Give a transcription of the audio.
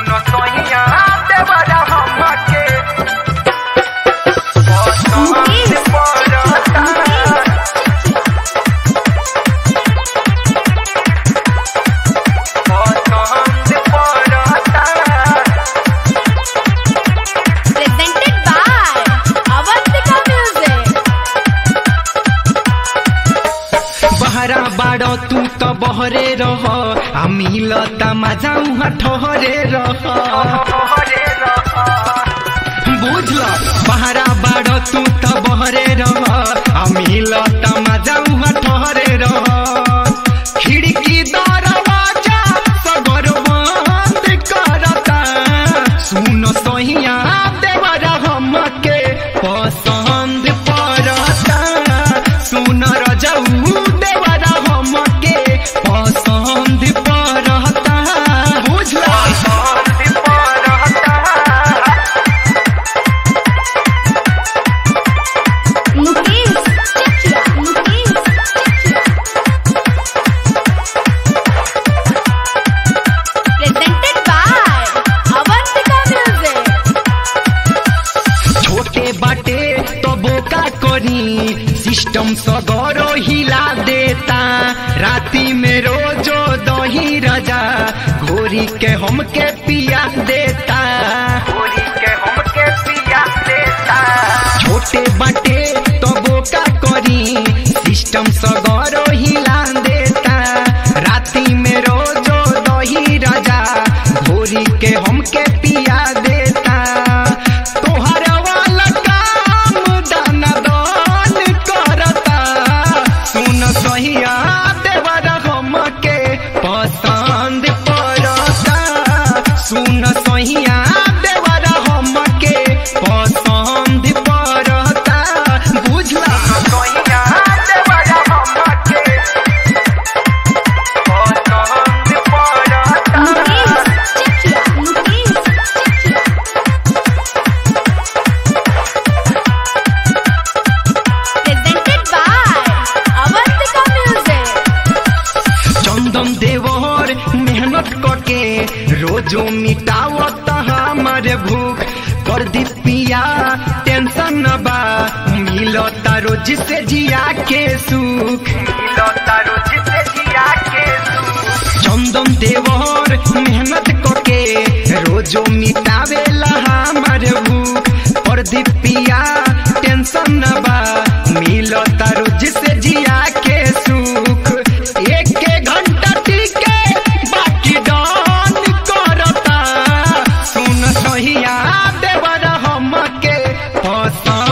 सुनो सोहिया देवरा हमके मुकेश पड़ता पसंद पड़ता presented by Avantika Music. बहरा बाड़ो तू तो बहरे रह आ मिलता मजा उहाँ ठहरे रह हरे रहा बुझल बहरा बाड़ो तू तो बहरे रह आ मिलता मजा उहाँ ठहरे रह खिड़की दरवाजा सगर बंद करता सुन सोहिया देवरा हमके पसंद पड़ता सुन रजऊ देवरा हमके पसंद पड़ता बुझला पसंद पड़ता Mukesh Chakia. Mukesh Chakia. Presented by Avantika Music. छोटे बाटे तो बोका करी सिस्टम सगरो हिला देता राती में रोजो दही रजा घोरी के हमके पिया देता पूरी के हमके पिया देता छोटे बाटे तो बोका करी सिस्टम सगरो हिला देता राती में रोजो दही रजा घोरी के हमके पिया देता तोहर वाला काम दाना दान करता सुन सहिया देवर हमके पसंद पड़ता सुन सहिया देवर हमके पसंद पड़ता बुझला सोहिया देवरा हमके पसंद पड़ता Mukesh Chakia. Mukesh Chakia. Presented by Avantika Music. चंदन देवर मेहनत करके रोजो मिटावत हमर भूख कर दी पिया टेंशन न बा मिलता रोज से जिया के सुख मिलता रुचि से जिया के चंदन देवर मेहनत करके रोजो मिटावेला हमर भूख कर दी पिया टेंशन न बा मिलता रोज से जिया के सुख एक एक घंटा टीके बाकी डान करता सुन सहिया देवर हमके पसंद